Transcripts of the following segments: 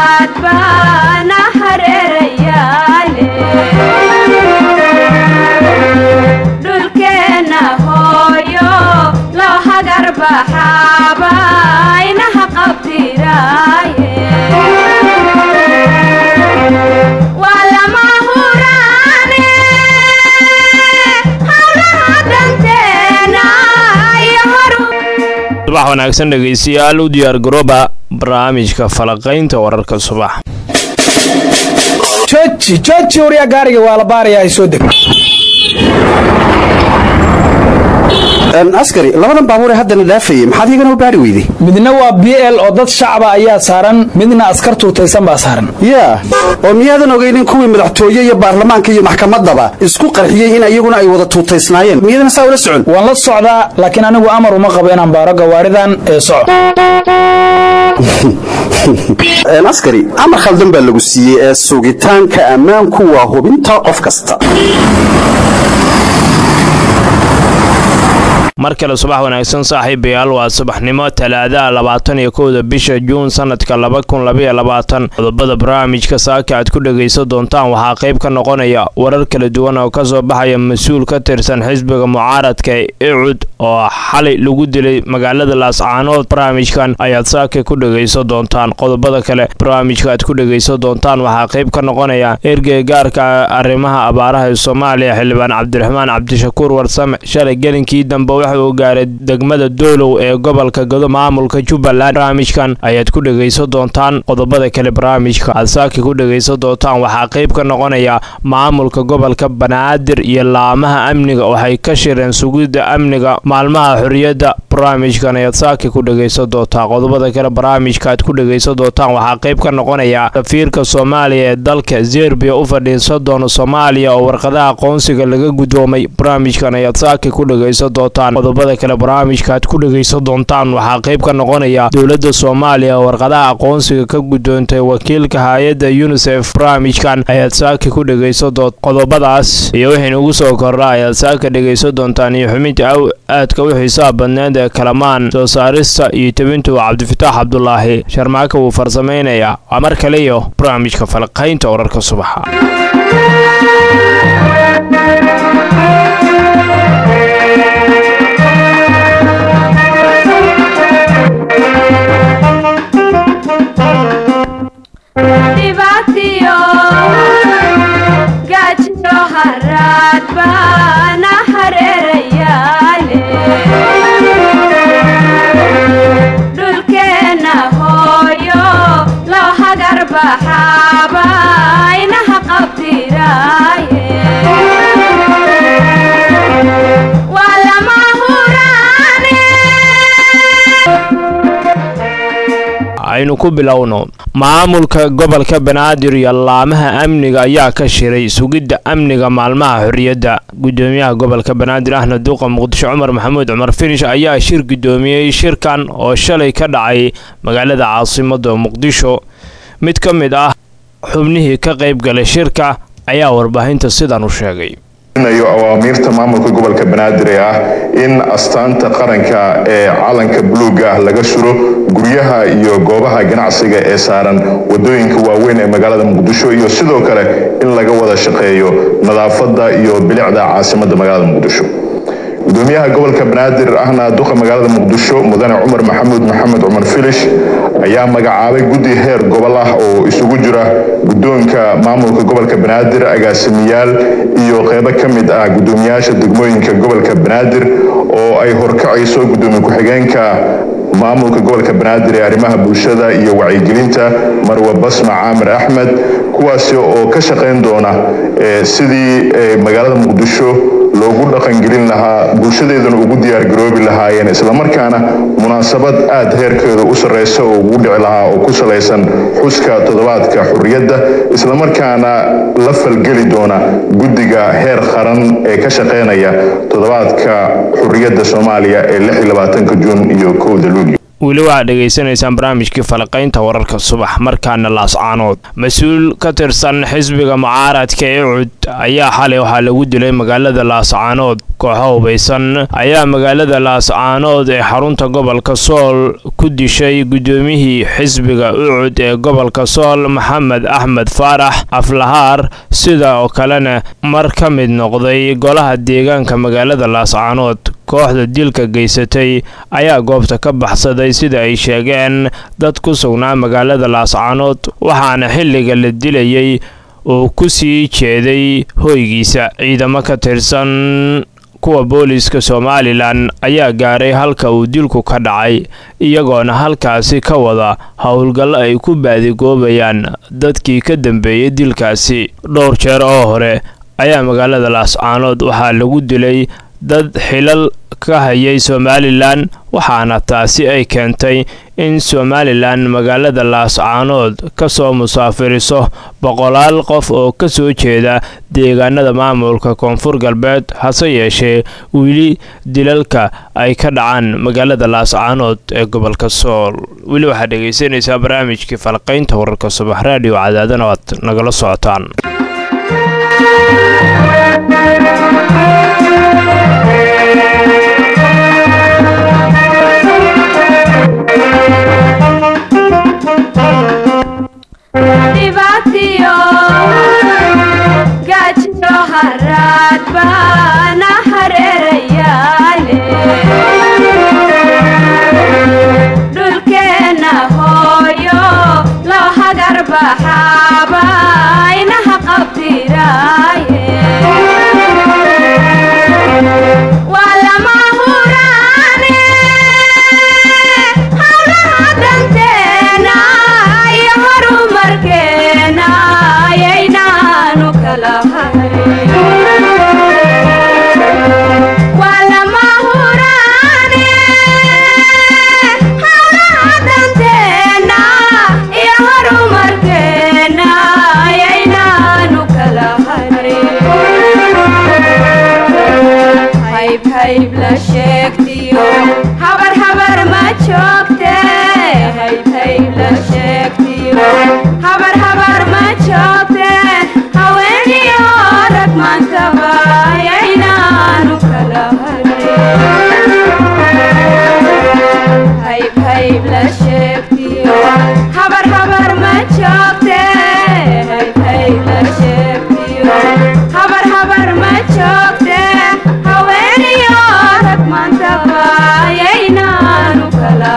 haraad baana hareerayaale dhulkeenna hooyo loo hagar baxaaba inaha qabdiraaye waa lama huraane hawlaha danteena iyo horu subax wanaagsan dhegaystayaal u diyaar garooba barnaamijka falaqaynta wararka subax jooji jooji waryaa gaariga waa la baarayaa soo deg askari labadan baabuur ee haddana dhaafayay maxaad igana u baari weyday midna waa b l oo dad shacaba ayaa saaran midna askar tuutaysan baa saaran yaa oo miyaadan ogaynin kuwii madaxtooye iyo baarlamaanka iyo maxkamaddaba isku qarxiyey in iyaguna ay wada tuutaysnaayeen miyadana saa ula socon waan la socdaa laakiin anigu amar uma qabo inaan baaro gawaaridan ee soco askari amar khaldan baa lagu siiyey ee sugitaanka ammaanku waa hubinta qof kasta mar kale subax wanaagsan saaxiibayaal waa subaxnimo talaadaha labaatan iyo kowda bisha juun sanadka laba kun labaiyo labaatan qodobada barnaamijka saaka aad ku dhegaysan doontaan waxaa qayb ka noqonaya warar kala duwan oo kasoo baxaya mas-uul ka tirsan xisbiga mucaaradka ee icud oo xalay lagu dilay magaalada laascaanood barnaamijkan ayaad saaka ku dhegaysan doontaan qodobada kale barnaamijka aad ku dhegaysan doontaan waxaa qayb ka noqonaya ergey gaarka arrimaha abaaraha ee soomaaliya xildhibaan cabdiraxmaan cabdishakuur warsame shalay gelinkii dambe waxa uu gaaray degmada doolow ee gobolka gado maamulka jubbaland barnaamijkan ayaad ku dhegaysan doontaan qodobada kale barnaamijka aad saaki ku dhegaysan doontaan waxaa qayb ka noqonaya maamulka gobolka banaadir iyo laamaha amniga waxay ka shireen sugidda amniga maalmaha xorriyadda barnaamijkan ayaad saaki ku dhegaysan doontaan qodobada kale barnaamijka aad ku dhegaysan doontaan waxaa qayb ka noqonaya safiirka soomaaliya ee dalka zerbiya u fadhiisan doona soomaaliya oo warqadaha aqoonsiga laga guddoomay barnaamijkan ayaad saaki ku dhegaysan doontaan qodobada kale barnaamijka aad ku dhegaysan doontaan waxaa qayb ka noqonaya dowladda soomaaliya oo warqadaha aqoonsiga ka guddoontay wakiilka hay-adda yunisef barnaamijkan ayaad saaki ku dhegaysan doon qodobadaas iyo wixii ugu soo kordha ayaad saaka dhegaysan doontaan iyo xubinta aw aadka u xiisaha badneed ee kalamaan soo saarista iyo tebintu waa cabdifitaax cabdulaahi sharmaaka wuu farsamaynayaa waa mar kale iyo barnaamijka falaqaynta wararka subaxa dhibaatiyo gaajiyo haraad baana hareerayaale dhulkeenna hooyo loo hagar baxaaba inaha qabdiraaye waa lama huraane aynu ku bilowno maamulka gobolka banaadir iyo laamaha amniga ayaa ka shiray sugidda amniga maalmaha xorriyadda gudoomiyaha gobolka banaadir ahna duuqa muqdisho cumar maxamuud cumar finish ayaa shir gudoomiyey shirkan oo shalay ka dhacay magaalada caasimada muqdisho mid ka mid ah xubnihii ka qayb galay shirka ayaa warbaahinta sidan u sheegay awaamiirta maamulka gobolka banaadir ee ah in astaanta qaranka ee calanka buluuga ah laga suro guryaha iyo goobaha ganacsiga ee saaran wadooyinka waaweyn ee magaalada muqdisho iyo sidoo kale in laga wada shaqeeyo nadaafadda iyo bilicda caasimada magaalada muqdisho gudoomiyaha gobolka banaadir ahna duqa magaalada muqdisho mudane cumar maxamuud maxamed cumar filish ayaa magacaabay guddi heer gobol ah oo isugu jira guddoonka maamulka gobolka banaadir agaasimiyaal iyo qeybo ka mid ah guddoomiyaasha degmooyinka gobolka banaadir oo ay horkacayso guddoomiye ku-xigeenka maamulka gobolka banaadir ee arrimaha bulshada iyo wacyigelinta marwe basma caamir axmed kuwaasi oo ka shaqayn doona sidii magaalada muqdisho loogu dhaqangelin lahaa bulshadeeduna ugu diyaargaroobi lahaayeen islamarkaana munaasabad aada heerkeeda u sarreysa oo ugu dhici lahaa oo ku salaysan xuska toddobaadka xurriyadda islamarkaana la falgeli doona guddiga heer qaran ee ka shaqeynaya toddobaadka xurriyadda soomaaliya ee juun iyo kowda luulyo weli waxaad dhegaysanaysaan barnaamijkii falaqaynta wararka subax markaana laascaanood mas-uul ka tirsan xisbiga mucaaradka ee cud ayaa xalay waxaa lagu dilay magaalada laascaanood kooxo hubaysan ayaa magaalada laascaanood ee xarunta gobolka sool ku dishay guddoomiyihii xisbiga ucud ee gobolka sool maxamed axmed faarax aflahaar sida oo kalena mar ka mid noqday golaha deegaanka magaalada laascaanood kooxda dilka geysatay ayaa goobta ka baxsaday sida ay sheegeen dad ku sugnaa magaalada laascaanood waxaana xilliga la dilayay uu ku sii jeeday hoygiisa ciidamo ka tirsan kuwa booliiska somalilan ayaa gaaray halka uu dilku ka dhacay iyagoona halkaasi ka wada howlgallo ay ku baadigoobayaan dadkii ka dambeeyey dilkaasi dhowr jeer oo hore ayaa magaalada laascaanood waxaa lagu dilay dad xilal ka hayay somalilan waxaana taasi ay keentay in somalilan magaalada laascaanood ka soo musaafiriso boqolaal qof oo ka soo jeeda deegaanada maamulka koonfur galbeed hase yeeshee weli dilalka ay ka dhacaan magaalada laascaanood ee gobolka sool weli waxaad dhegaysanaysaa barnaamijkii falqaynta wararka subax raadiyo cadaadana o aad nagala socotaan dhibaatiyo gaajiyo haraad baana hareerayaale dhulkeenna hooyo loo hagar baxaaba inaha qabdiraaye waa lama huraane hawlaha danteena iyo horumarkeena ayaynaanu kala hayn waa lama huraane hawlaha danteena iyo horumarkeena ayaynaanu kala hayn hayb hayb la sheegtiyo habar habar ma joogte hayb hayb la sheegtiyo habar habar ma joogte haweeniyo rag maantaba ayaynaanu kala harin hayb hayb la sheegtiyo habar habar ma joogte hayb hayb la sheegtiyo habar habar ma joogte haweeniyo rag maantaba ayaynaanu kala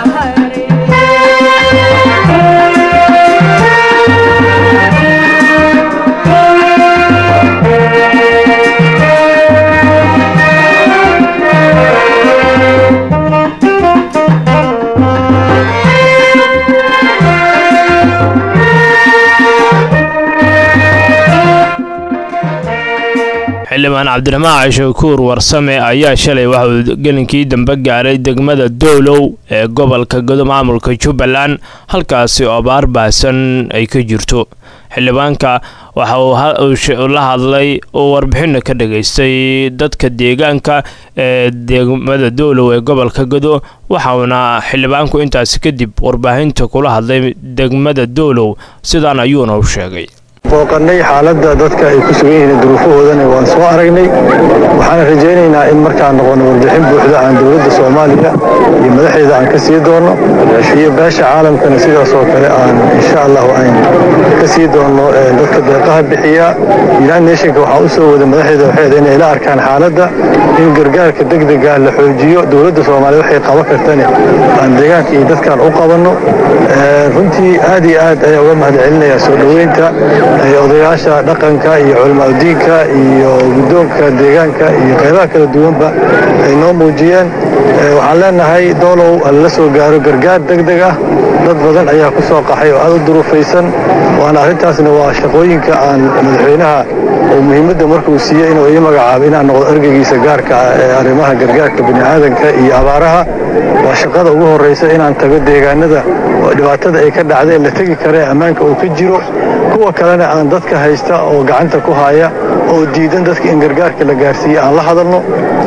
xildhibaan cabdiraxmaan cashakuur warsame ayaa shalay waxa uu gelinkii dambe gaaray degmada doolow ee gobolka godo maamulka jubbaland halkaasi oo abaar baahsan ay ka jirto xildhibaanka waxa uu la hadlay oo warbixinna ka dhagaystay dadka deegaanka ee degmada doolow ee gobolka godo waxauna xildhibaanku intaasi kadib warbaahinta kula hadlay degmada doolow sidaan ayuuna u sheegay booqannay xaaladda dadka ay ku sugan yihiin duruufahoodana waan soo aragnay waxaan rajaynaynaa in markaan noqono warbixin buuxda aan dowladda soomaaliya iyo madaxeeda aan ka sii doono iyo beesha caalamkana sidaas oo kale aan insha allahu aan ka sii doono dadka deeqaha bixiya united nationka waxaa u soo wada madaxeeda waxeeda inay la arkaan xaaladda in gargaarka degdega la xoojiyo dowladda soomaaliya waxay qaban kartane aan deegaanka iyo dadkaan u qabanno runtii aad iyo aad ayaa uga mahad celinayaa soo dhoweynta odayaasha dhaqanka iyo culimaadudiinka iyo guddoonka deegaanka iyo qaybaha kala duwanba ay noo muujiyeen waxaan leenahay doolow lala soo gaaro gargaar degdeg ah dad badan ayaa ku soo qaxay oo aad u duruufaysan waana arrintaasna waa shaqooyinka aan madaxweynaha oo muhiimadda markuu siiyey inuu ii magacaabo inaan noqdo ergeygiisa gaarka ah ee arrimaha gargaarka bini'aadanka iyo abaaraha waa shaqada ugu horraysa inaan tago deegaanada oo dhibaatada ay ka dhacday la tegi karee ammaanka uu ka jiro kuwa kalena aan dadka haysta oo gacanta ku haya oo diidan dadka in gargaarka la gaarsiiye aan la hadalno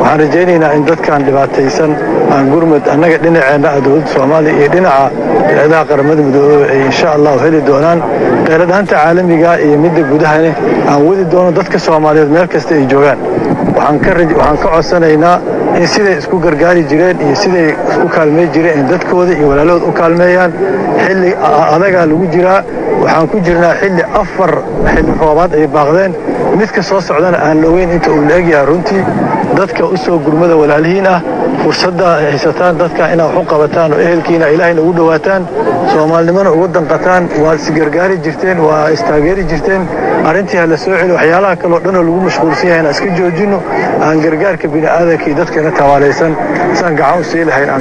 waxaan rajaynaynaa in dadkan dhibaataysan aan gurmud annaga dhinaceenna ah dowladda soomaaliya iyo dhinaca hay-adaha qaramada midoobey ay insha allahu heli doonaan kheyladhaanta caalamiga iyo midda gudahane aan wadi doono dadka soomaaliyeed meel kasta ay joogaan waxaan ka codsanaynaa in siday isku gargaari jireen iyo siday isku kaalmey jireen in dadkooda iyo walaalahood u kaalmeeyaan xilli adagaa lagu jiraa waxaan ku jirnaa xilli afar xilli roobaad ay baaqdeen midka soo socdana aan la ogeyn inta uu la egyahay runtii dadka u soo gurmada walaalihiin ah fursadda ay haysataan dadka inaad wax u qabataan oo ehelkiina ilaahayna ugu dhowaataan soomaalinimona ugu danqataan waad isgargaari jirteen waa istaageeri jirteen arrintii ha la soo celi waxyaalaha kaleo dhanoo lagu mashquulsan yahay inaan iska joojinno aan gargaarka bini'aadanka iyo dadkana tawaalaysan saan gacan u sii lahayn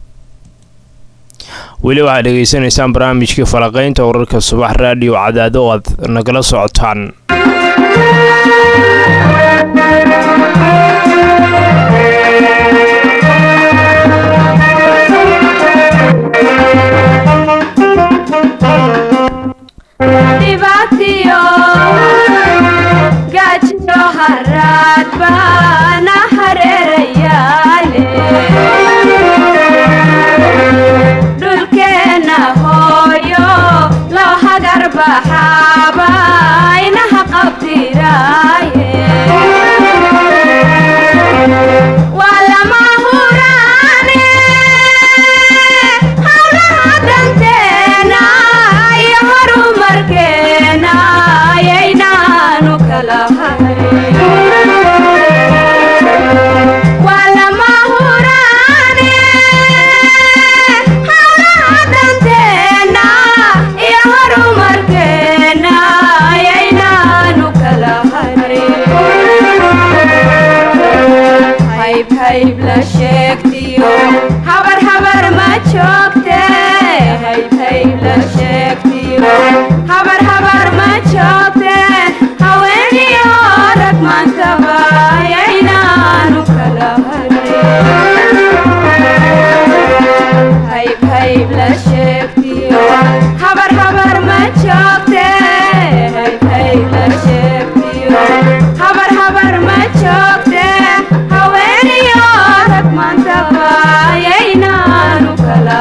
weli waxaad dhegaysanaysaan barnaamijkii falaqaynta wararka subax raadiyo cadaado oo aad nagala socotaan dhibaatiyo gaajiyo haraad baana hareerayaale dhulkeenna hooyo loo hagar baxaaba inaha qabtiraaye waa lama huraane hawlaha danteena iyo horumarkeena ayaynaanu kala hayn waa lama huraane hawlaha danteena iyo horumarkeena ayaynaanu kala hayn hayb hayb la sheegtiyo habar habar ma joogte hayb hayb la sheegtiyo habar habar ma joogte haweeniyo rag maantaba ayaynaanu kala hayb hayb la sheegtiyo habar habar ma joogte hayb hayb la sheegtiyo habar habar ma joogte haweeniyo rag maantaba ayaynaanu kala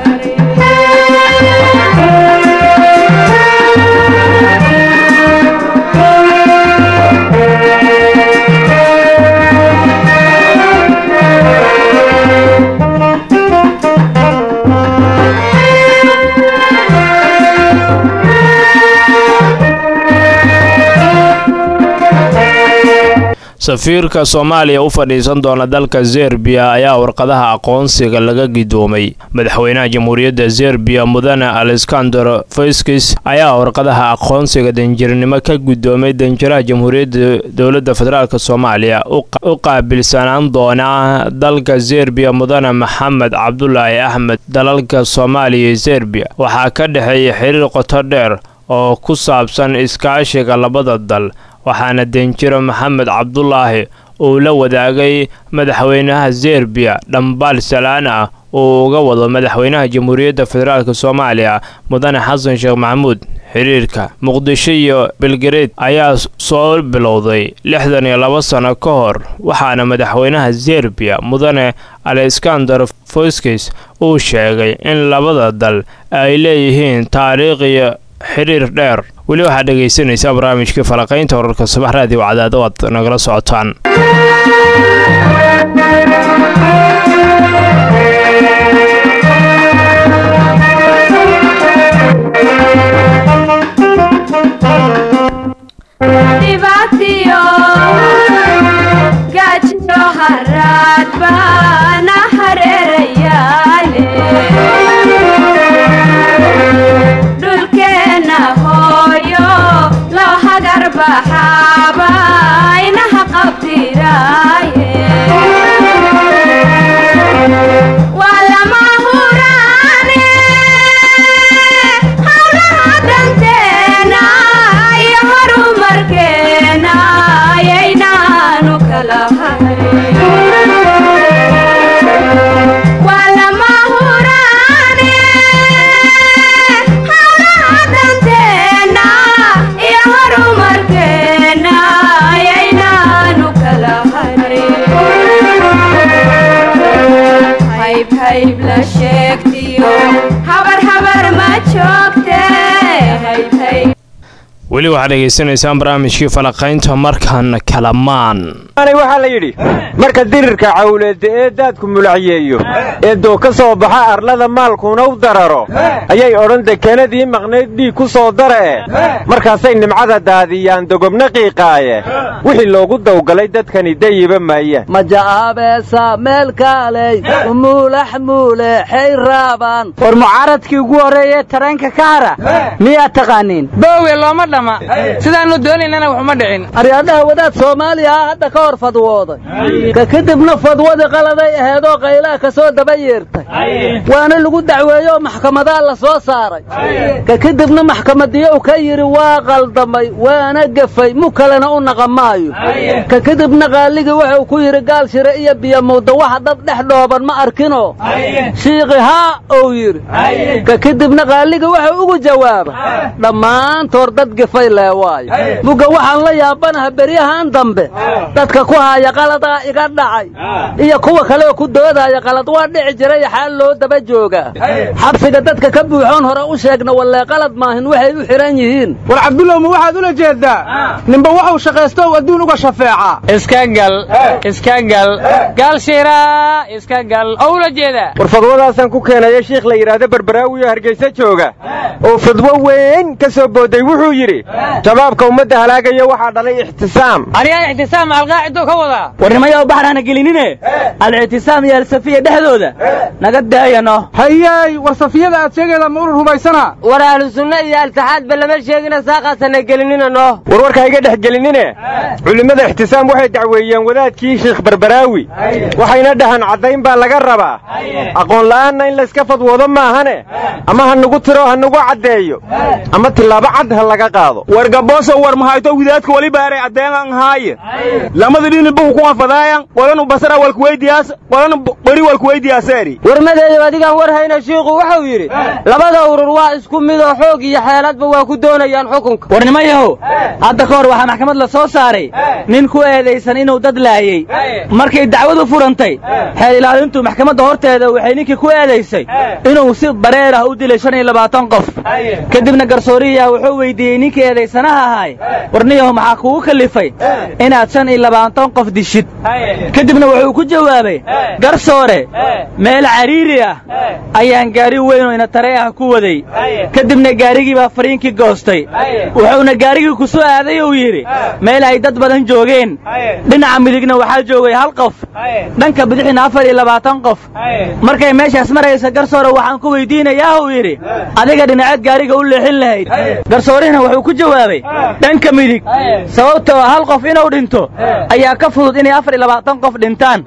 safiirka soomaaliya u fadhiisan doona dalka zerbiya ayaa warqadaha aqoonsiga laga gidoomay madaxweynaha jamhuuriyadda zerbiya mudane alexander feskis ayaa warqadaha aqoonsiga danjirnimo ka gudoomay danjiraha jamhuuriyadda dowladda federaalk soomaaliya u qaabilsanaan doona dalka zerbiya mudane maxamed cabdulaahi axmed dalalka soomaaliya iyo zerbiya waxaa ka dhexeeya xiriir qoto dheer oo ku saabsan iskaashiga labada dal waxaana danjiro maxamed cabdulaahi uu la wadaagay madaxweynaha zerbiya dhambaal salaan ah uu uga wado madaxweynaha jamhuuriyadda federaalk soomaaliya mudane xasan sheekh maxamuud xiriirka muqdisho iyo belgareed ayaa soo bilowday lixdan iyo laba sano ka hor waxaana madaxweynaha zerbiya mudane alexander foskis uu sheegay in labada dal ay leeyihiin taariikh iyo xiriir dheer weli waxaad dhegaysanaysaa barnaamijkii falaqaynta wararka subax raadiyo cadaado aad nagala socotaan dhibaatiyo gaajiyo haraad baana hareerayaale dhulkeenna hooyo loo hagar baxaaba inaha qabtiraaye waa lama huraane hawlaha danteena iyo horumarkeena ayaynaanu kala hayn waa lama huraane hawlaha danteena iyo horumarkeena ayaynaanu kala hayn hayb la sheegtiyo habar habar ma joogte hayb hayb weli waxaad dhegaysanaysaan barnaamijkii falaqaynta markan kalamaan waxaa la yidhi marka dirirka cawleedda ee daadku mulacyeeyo ee doo ka soo baxa arlada maalkuuna u dararo ayay odhan dekenadii maqnayd dhiig ku soo dara'e markaasay nimcada daadiyaan dogobna qiiqaaye wixii loogu dawgalay dadkani dayiba maayaan maja'aabeesa meel kaaley umuulax muuleexay raabaan war mucaaradkii ugu horreeyee tareenka ka hara miyaad taqaaniin boowe looma dhama sidaannu doonaynana waxuma dhicin aryaadhaha wadaad soomaaliya ah hadda ka hor fadwooday ka kadibna fadwadii qaladay aheedoo qaylaha ka soo daba yeertay waana lagu dacweeyoo maxkamadaa la soo saaray ka kadibna maxkamadiyow ka yidhi waa qaldamay waana gefay mu kalena u naqa maayo ka kadibna qaaligii wuxuu ku yidhi gaal shire iyo biyomuudda waxa dad dhex dhooban ma arkinoo shiiqi haa ou yidhi ka kadibna qaaligii wuxuu ugu jawaaba dhammaantood dad gefay lee waayo mugga waxaan la yaabanaha beryahan dambe dadka ku haaya qaladaa iga dhacay iyo kuwa kaleoo ku doodaya qalad waa dhici jiray xaal loo daba joogaa xabsiga dadka ka buuxoon hore u sheegna wallee qalad maahin waxay u xidhan yihiin war cabdullow ma waxaad ula jeeddaa ninba waxuu shaqaysto u adduun uga shafeecaa iska gal iska gal gaal shiiraa iska gal oo ula jeedaa war fadwadaasaan ku keenaya shiikh la yidhaahdo barbaraawiyo hargaysa jooga oo fadwo weyn ka soo booday wuxuu yidhi shabaabka ummadda halaagaya waxaa dhalay ixtisaam anigaa ixtisaam alqaacidoo ka wadaa warnimayow baxrana gelinine al-ictisaam iyo alsafiya dhexdooda naga daayano hayey war safiyada aad sheegayda ma urur rumaysana war ahlu sunna iyo altixaadba lama sheegina saaqaasana gelinina no warwarka iga dhex gelinine culimmada ixtisaam waxay dacweeyeen wadaadkii shiikh barbaraawi waxayna dhahan caddayn baa laga rabaa aqoon la'aanna in layska fadwoodo maahane ama ha nugu tiro ha nugu caddeeyo ama tillaabo cad ha laga qaado war gabooso war mahayto widaadka wali baaray addeengan haaye lamada dhini buhu ku anfadaayan qolanu basara walkuweydiyaas qolanu beri walkuweydiyaaseeri warmadeeyo adigaan war hayna shiikhu wuxuu yidhi labada urur waa isku midoo xoog iyo xeeladba waa ku doonayaan xukunka warnimayahow hadda ka hor waxaa maxkamad la soo saaray nin ku eedaysan inuu dad laayey markay dacwadu furantay xeel ilaalintu maxkamadda horteeda waxay ninkii ku eedaysay inuu si bareer ah u dilay shan iyo labaatan qof kadibna garsooriyaha wuxuu weydiiyey ninkii eedaysanaha ahay warniyahu maxaa kugu kallifay inaad shan iyo labaatan qof dishid kadibna wuxuu ku jawaabay garsoore meel cariiri ah ayaan gaari weyn oo ina tare ah ku waday kadibna gaarigii baa fariinkii goostay wuxuuna gaarigii ku soo aaday uu yidhi meel ay dad badan joogeen dhinaca midigna waxaa joogay hal qof dhanka bidixina afar iyo labaatan qof markay meeshaas maraysa garsoore waxaan ku weydiinayaa uu yidhi adiga dhinaceed gaariga u leexin lahayd garsoorihina wuxuu ku jawaabay dhanka midig sababtoo hal qof inuu dhinto ayaa ka fudud inay afar iyo labaatan qof dhintaan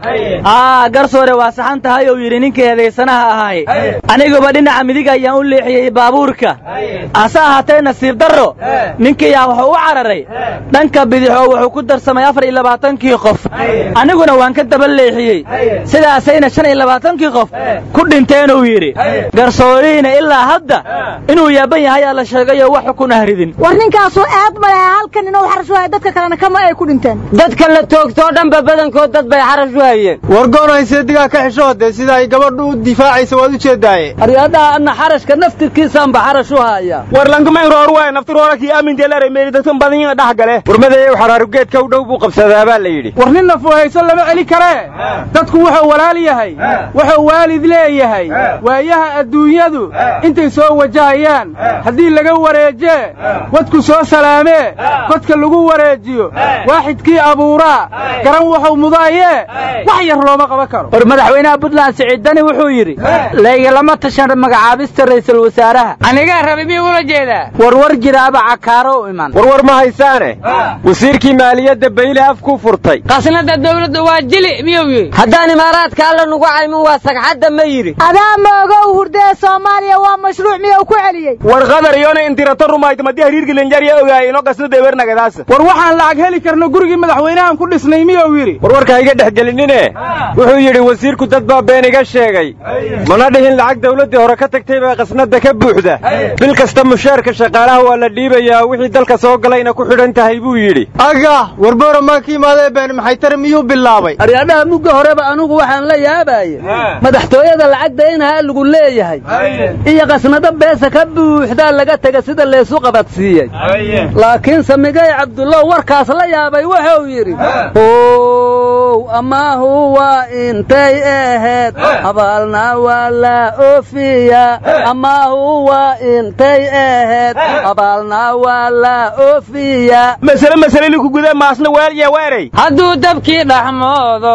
aa garsoore waa saxan tahay uu yidhi ninkii eedaysanaha ahay aniguba dhinaca midig ayaan u leexiyey baabuurka hase ahaatee nasiib darro ninkiiyaa wuxuu u cararay dhanka bidix oo wuxuu ku darsamay afar iyo labaatankii qof aniguna waan ka daba leexiyey sidaasayna shan iyo labaatankii qof ku dhinteenuu yidhi garsoorihiina ilaa hadda inuu yaaban yahay aa la sheegayoo wax xukun ah ridin war ninkaasuu aad malaha halkan inuu xarash waaya dadka kalena kama ay ku dhinteen dadka la toogtoo dhanba badankood dad bay xarash u hayeen war goonayse digaa ka xishoode sida ay gabadhu u difaacaysa waad u jeedaaye aryadaha anna xarashka naftirkiisaanba xarash u haya war lankamay roor waay naftiroora kii aaminteelare meeli dadkan badan yihiin dhex gale warmadeeyow xaraarugeedka u dhow buu qabsadaa baa la yidhi war nin nafuhayso lama celi karee dadku wuxuu walaal yahay wuxuu waalid leeyahay waayaha adduunyadu intay soo wajahayaan haddii laga wareejee wadku soo salaamee godka lagu wareejiyo waaxidkii abuuraa garan wuxuu mudaayee wax yar looma qaban karo war madaxweynaha puntland siciidani wuxuu yidhi laygilama tashan magacaabista ra'iisul wasaaraha anigaa rabi miyuu ula jeedaa warwar jiraaba cakaaro u iman warwar ma haysaane wasiirkii maaliyadda bayle afkuu furtay qasnada dawladda waa jili miyuu yidhi haddaan imaaraadka alla nugu caymin waa sagxadda ma yidhi adaa moogow hurdee soomaaliya waa mashruuc miyuu ku celiyey war qadar iyona intirato rumayto madii hariirkii linjarya ogaay ino qasnada eber nagadaasa war waxaan lacag heli karno gurigii madaxweynaha ayaan ku dhisnay miyuu yidhi warwarka ha iga dhex gelinine wuxuu yidhi wasiirku dad baa been iga sheegay mana dhihin lacag dawladdii hore ka tagtay baa qasnadda ka buuxda bil kasta mushaarka shaqaalaha waa la dhiibayaa wixii dalka soo galayna ku xidhan tahay buu yidhi aga warboora maa ka imaadee been maxay tare miyuu bilaabay aryadhaha mugga horeba anugu waxaan la yaabaye madaxtooyada lacagda inhaa lagu leeyahay iyo qasnado beesa ka buuxdaa laga tega sida laysu qabadsiiyey laakiin samigay cabdullow warkaas la yaabay wuxuu yidhi ow amaahu waa intay ahayd abaalna waa la oofiya amaahu waa intay ahayd abaalna waa la oofiya masale masale liku guda maasna waalya weeray hadduu dabkii dhaxmoodo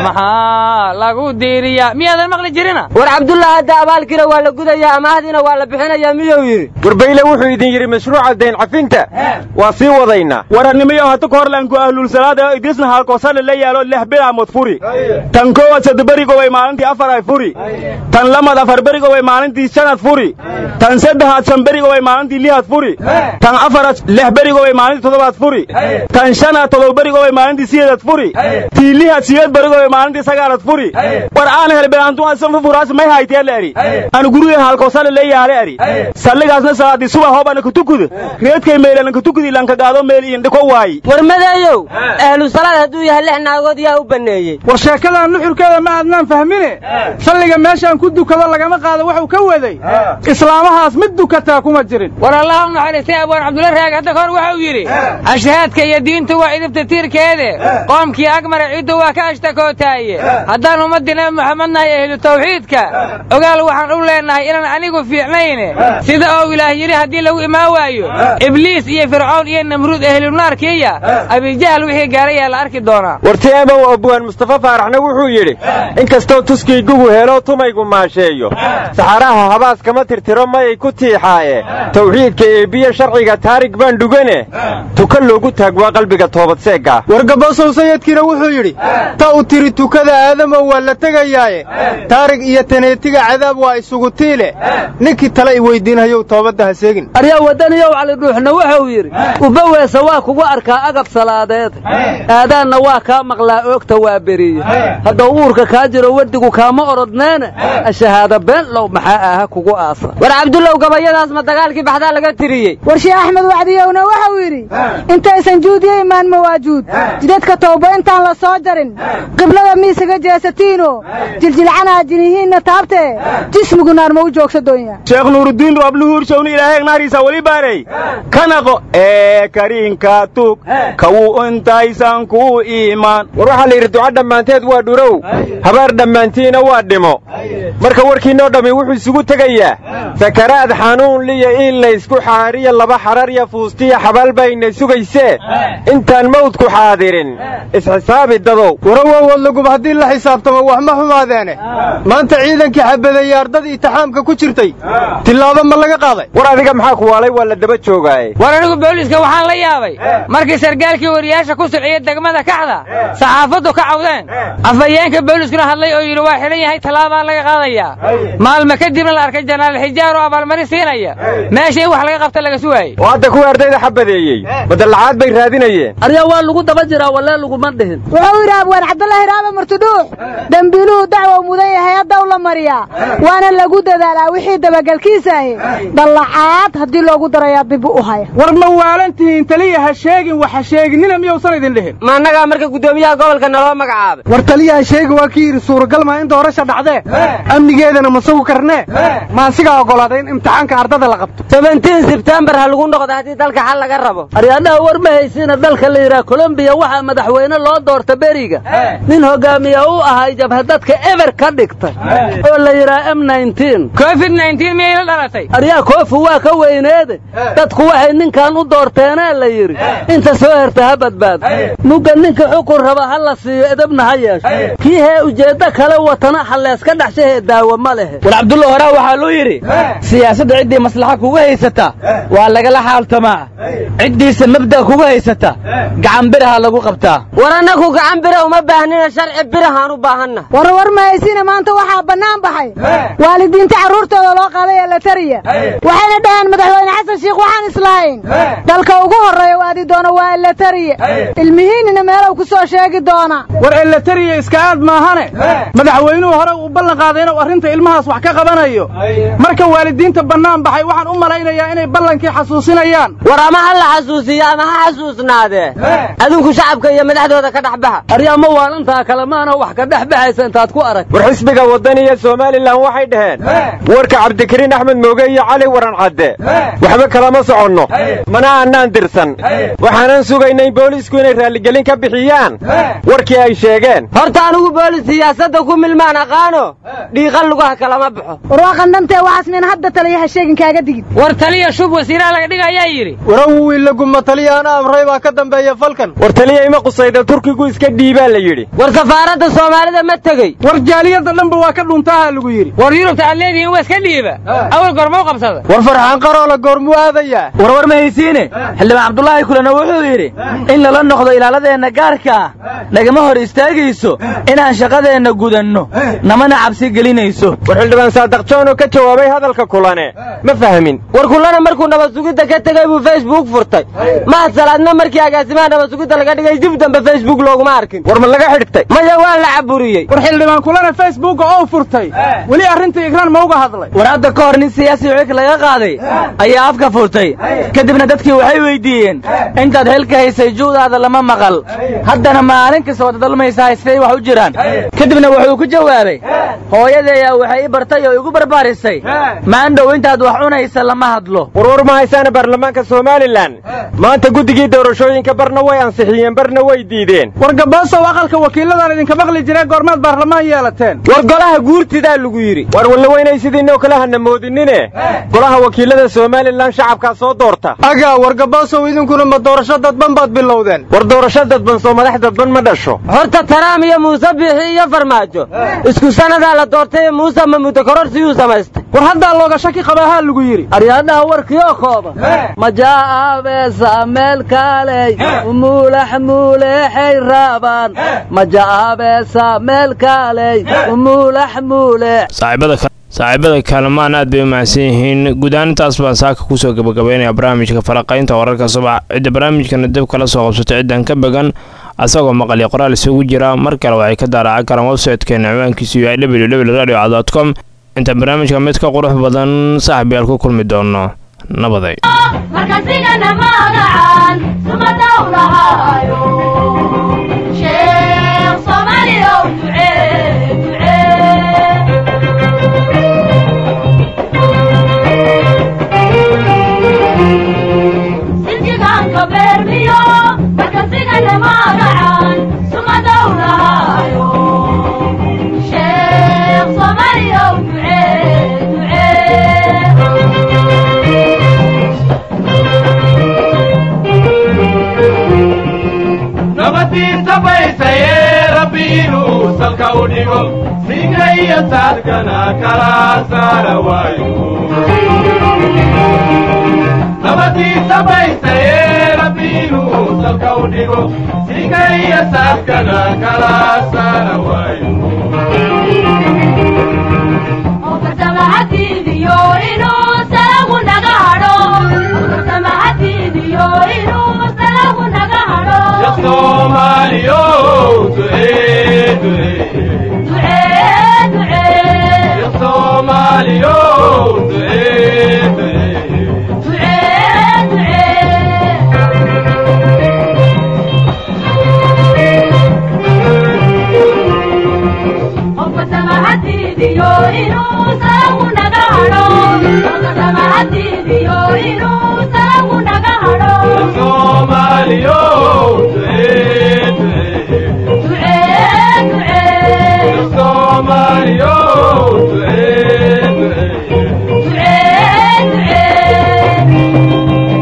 maxaa lagu diiriyaa miyaadan maqli jirina war cabdullah hadda abaalkiina waa la gudayaa amaahdiina waa la bixinayaa miyuu yidhi warbayle wuxuu idin yidhi mashruuca dayn cafinta waa sii wadaynaa warannimiyo hata ka horlanku ahlul salaada idrisna halkoosale la yaalo lix bilaamod furi tan koowaad saddeberigoway maalintii afar ay furi tan lamad afar berigoway maalintii shanad furi tan saddexaad shan berigoway maalintii lihad furi tan afaraad lix berigoway maalintii toddobaad furi tan shanaad todoba berigoway maalintii sideedad furi tii lihad sideed berigoway maalintii sagaalad furi war aan helbeantu asanfa furaas may hayteela eri anu guriga halkoosale la yaale eri salligaasna salaadii subax hoobana kutukuda reedkay meelana kutukudi lanka gaado meel indhiko waayi war madeeyow ahlu salaad hadduu yahay lix naagood yaa u banneeyey war sheekadan nuxurkeeda ma aadnaan fahmine salliga meeshaan ku dukado lagama qaado wuxuu ka waday islaamahaas mid dukataa kuma jirin war allah u naxariistay abwaan cabdulla raag hadda kahor wuxuu yidhi ashhaadka iyo diintu waa idibta tiirkeede qoomkii agmara ciddu waa ka ashtakootaaye haddaan ummaddii nabi moxamed nahay ehlu tawxiidka ogaal waxaan u leennahay inaan anigu fiicnayne sida oo ilaah yidhi haddii lagu imaan waayo ibliis iyo fircoon iyo namruud ehlunaarkiiya abijahal wixii gaarayaa la arki doonaa warti emow abwaan mustafa faaraxna wuxuu yidhi in kastoo tuskiygugu helo tumaygu maasheeyo saxaraha habaas kama tirtiro mayay ku tiixaaye tawxiidka eebbiye sharciga taarig baan dhugane tuka loogu taag waa qalbiga toobadseegga wargabosow sayidkiina wuxuu yidhi ta u tiri tukada aadamow waa la tegayaaye taarig iyo taneetiga cadaab waa isugu tiile ninkii tale i weyddiinhayow toobadda ha seegin aryaa waddaniyow calidhuuxna wuxuu yidhi ubaweesa waa kugu arkaa agab salaadeed aadaanna waa kaa maqlaa oogta waa beriye haddau uurka kaa jiro weddigu kaama orodneene ashahaada been low maxaa aha kugu aasa war cabdullow gabayadaas ma dagaalkii baxdaa laga tiriyey war sheekh axmed wacdiyowna wuxuu yidhi intaysan juudiyo imaan mawaajuud jidadka tawba intaan la soo jarin qiblada miisaga jeesatiino jiljilcanaa jinihiinna taabtee jismigu naar ma u joogsa doonya sheekh nuuruddiin roobluhuurshowni ilaahay naariisa weli baarey kanaqo ee kariinka tug kawuu intaysan ku iimaan war waxaa la yidhi duca dhammaanteed waa dhurow habaar dhammaantiina waa dhimo marka warkiinoo dhammi wuxuu isugu tegayaa sakaraad xanuun liya in laysku xaariya laba xararya fuustiya xabaal bayna sugaysee intaan mawdku xaadirin isxisaabi dadow warawowood lagub haddii la xisaabtamo wax ma xumaadeene maanta ciidankii xabadeeye ardadii itixaamka ku jirtay tillaabo ma laga qaaday war adiga maxaa ku waalay waa la daba joogaaye war anigu booliiska waxaan la yaabay markii sargaalkii wariyaasha ku siciyey degmada kaxda saxaafaddu ka cawdeen afhayeenka booliiskuna hadlay oo yidhi waa xidhan yahay tallaabaa laga qaadayaa maalma kadibna la arkay janaal xijaar oo abaalmarin siinaya meesha in wax laga qabta laga sugaayey oo hadda kuwii ardayda xabadeeyey madallacaad bay raadinayeen aryaa waa lagu daba jiraa wallee laguma dhihin wuxuu yidhi abwaan cabdullaahi raaba murtudhuux dembiiluhu dacwow mudan yahay haddaw la mariyaa waana lagu dadaalaa wixii dabagelkiisa ahi dallacaad haddii loogu darayaa dib u haya war ma waalantihiin taliya ha sheegin wax ha sheeginina miyuusan idin dhihin ma annagaa marka guddoomiyaha gobolka naloo magacaabay war taliyaha sheegi waa kii yidhi suuragal maa in doorasha dhacdee amnigeedana ma sugu karnee ma asigaa oggolaaday in imtixaanka ardada la qabto sebentiin sebtembar ha lagu noqdo haddii dalka xal laga rabo aryaadhaha war ma haysiina dalka la yidhaha kolombiya waxaa madaxweyne loo doorta beriga nin hogaamiya u ahay jabhadadka eber ka dhigtay oo la yidhaha m covid miyay la dhalatay aryaa koofu waa ka weyneede dadku waxay ninkan u doorteenee la yidhi inta soo herta ha badbaado mugga ninka xukun raba ha la siiyo edabna ha yeesho kii hee ujeeddo kale watana halleeska dhexshahee daawo ma lehe war cabdulla horaa waxaa luu yidhi siyaasadda ciddii maslaxa kuga haysata waa lagala xaaltamaa ciddiisa mabda kuga haysata gacan biraha lagu qabtaa war annagu gacan bira uma baahnina sharci birahaan u baahanna war war ma haysiina maanta waxaa bannaan baxay waalidiinta carruurtooda loo qaaday ee la tariya waxayna dhaheen madaxweyne xasan shiikh waxaan islahayn dalka ugu horreeya waadi doono waa la tariya ilmihiinnina meelow ku soo sheegi doona war elatariya iska aad maahane madaxweynuhu hore uu ballan qaaday inuu arrinta ilmahaas wax ka qabanayo marka waalidiinta bannaan baxay waxaan u malaynayaa inay ballankii xasuusinayaan war ama ha la xasuusiyo ama ha xasuusnaadee adinku shacabka iyo madaxdooda ka dhex baxa aryaama waalantaa kale maana wax ka dhex baxaysa intaad ku arag war xisbiga waddan iyo somalilan waxay dhaheen warka cabdikariin axmed mooge iyo cali waran cadde waxba kalama soconno mana annaan dirsan waxaanan sugaynay boolisku inay raalligelin ka bixiyaan warkii ay sheegeen horta anigu boolis siyaasadda ku milmaan aqaano dhiiqan lugaha kalama baxo war waa qandhantee waxaas mina hadda taliyaha sheegin kaaga digin war taliya shub wasiiraha laga dhigayaa yidhi warawu wiilaguma taliya ana amray baa ka dambeeya falkan war taliya ima qusayda turkigu iska dhiibaa la yidhi war safaaradda soomaalida ma tegey war jaaliyadda dhanba waa ka dhuntaaha lagu yidhi war yurubta aad leedihiin waa iska dhiiba awal goormau qabsada war farxaan qaroola goormuu aadayaa warwar ma haysiine xildhibaan cabdulaahi kulena wuxuu yidhi in lala noqdo ilaaladeenna gaarka ah nagama hor istaagayso inaan shaqadeenna gudanno namana cabsi gelinayso war xildhibaan saadaq joon oo ka jawaabay hadalka kulane ma fahmin war kulana markuu nabad sugidda ka tegey buu facebook furtay mahad salaadna markii agaasimaha nabad sugidda laga dhigay dib dambe facebook looguma arkin war ma laga xidhtay maya waa la caburiyey war xildhibaan kulana facebooka oo furtay weli arrinta igraan ma uga hadlay war hadda ka hor nin siyaasi xilka laga qaaday ayaa afka furtay kadibna dadkii waxay weydiiyeen intaad xilka haysay juudaada lama maqal haddana maalin kasta wada dalmaysaa siday wax u jiraan kadibna wuxuu ku jawaabay hooyadeeyaa waxay i bartay oo igu barbaarisay maandhow intaad wax cunaysa lama hadlo warwar ma haysaana baarlamaanka somalilan maanta guddigii doorashooyinka barna way ansixiyeen barna way diideen war gaboosow aqalka wakiilladan idinka maqli jiree goormaad baarlamaan yeelateen war golaha guurtidaa lagu yidhi war walla weynay sidiinoo kale hana moodinine golaha wakiillada somalilan shacabkaa soo doorta agaa war gaboosow idinkuna ma doorasho dadban baad bilowdeen war doorasho dadban soo madax dadban ma dhasho horta taraam iyo muuse biixi iyo farmaajo isku sannadaa la doortay muuse ma muddo kororsiguu samaystay war haddaa looga shaki qabaahaa lagu yidhi aryaadhaha warkioo kooban majaabeesa meel kaaley umuulax muuleexay raabaan majaabeesa meel kaaley umuulax muuleex saaxiibada kaalmaan aad bay u mahadsan yihiin guud ahaan intaas baan saaka kusoo gabagabaynaya barnaamijka falaqaynta wararka subax cidda barnaamijkana dib kala soo qabsatay ciddan ka began asagoo maqal iyo qoraal isugu jira mar kale waxay ka daaracan karaan websaytekeena ciwaankiisu yahay www radio com intaan barnaamijka mid ka qurux badan saaxibayaal ku kulmi doono nabaday markasigana magacan sumadow lahaayo sheekh soomaaliyow ducee sinjiganka beermiyo markasigana magacan sumadow lahaayo sheekh soomaaliyow ducee nabadiisa baysaye rabbi inuu salka u dhigo singa iyo saadkana kala saara waayo nabadiisa baysaye rabbi inuu salka u dhigo singa iyo saadkana kala saara waayo ofartamahatiidiyo inuu salagu naga hadho ofartamahatiidiyo inuu salagu naga hadho Somaaliyo ducee ducee ducee ducee Somaaliyo ducee ducee ducee ofartamahatiidiyo inuu salagu naga hadho ofartamahatiidiyo inuu salagu naga hadho Somaaliyo ducee ducee ducee ducee Somaaliyo ducee ducee ducee ducee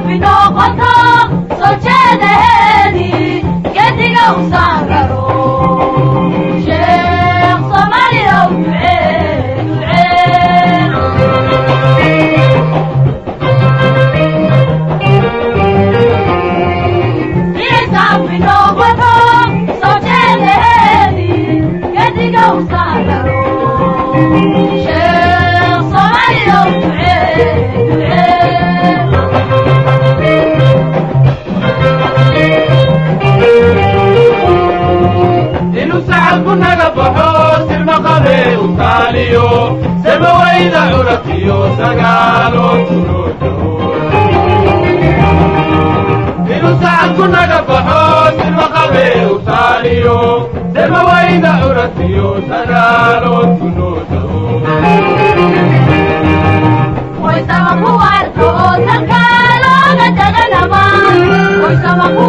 saafi noqoto soo jeedaheedii gediga u saararo sheekh soomaaliya u ducee ducee saafi noqoto soo jeedaheedii gediga u saararo sheekh soomaaliya u ducee inuu sacabku naga baxo silma qabe u taaliyo samawayda curatiyo sagaalo turoodho inuu sacabku naga baxo silma qabe u taaliyo samawayda curatiyo sagaalo turoodho Hoy sama ku arko talka looga daganama Hoy sama ku